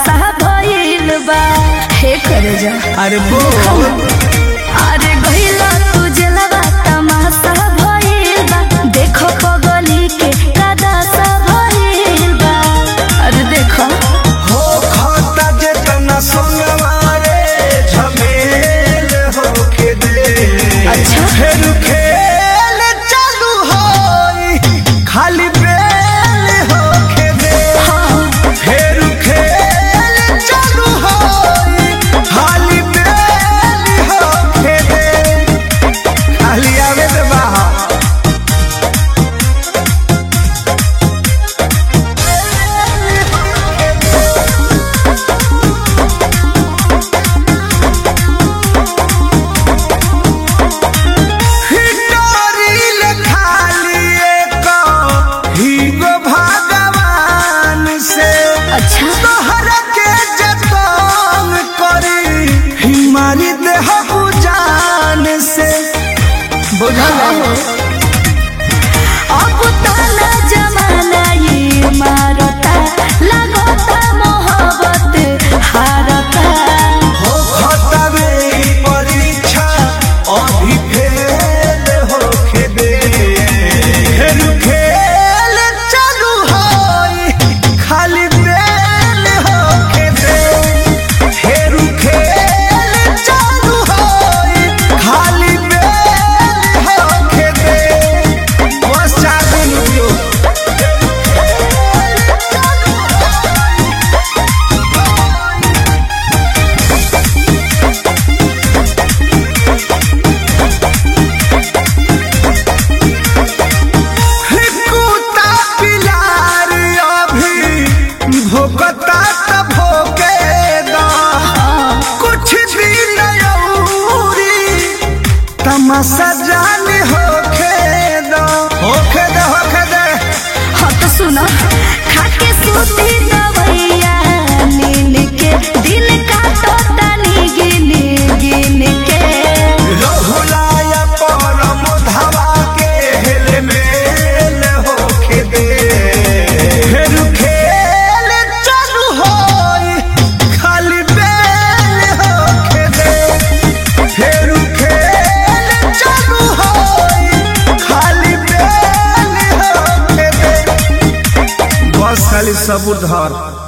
तमाशा भइल बा हे करे जा अरे बोल अरे गइला तू जलवा तमाशा भइल बा देखो पगली के कदासा भइल बा अरे देखो हो खाता जेतना सोनवारे झमेल होके दे अच्छा। फिर खेल चालू होई खाली बेल होके दे फिर खेल चालू होई खाली बेल होके दे खाली आवे दे बाहर हिटोरिल खाली एक हीगो भगवान से अच्छा तोहर के जतन करी हिमारी देह जान से बुझल अब ताला जमाना ये मारता लगता मोहब्बत हारता हो खतरे परीक्षा अभी फेल होके दे फेर खेल चालू होई खाली बेल होके दे फेर खेल चालू होई खाली बेल होके दे बस चार दिन रुकियो कुत्ता पिलार अभी भोकता त भोके दा कुछ दिन औरी तमाशा जान होखे दा होखे दे होखे दे हाँ तो सुनो खाके सूती दवैया नीन के दिल का तोता नी गिन गिन के रहुलाया परम धावा के हेल मेल होखे दे फिर खेल चालू होई खाली बेल होखे दे फिर खेल चालू होई खाली बेल होखे दे बस खाली सबूर धर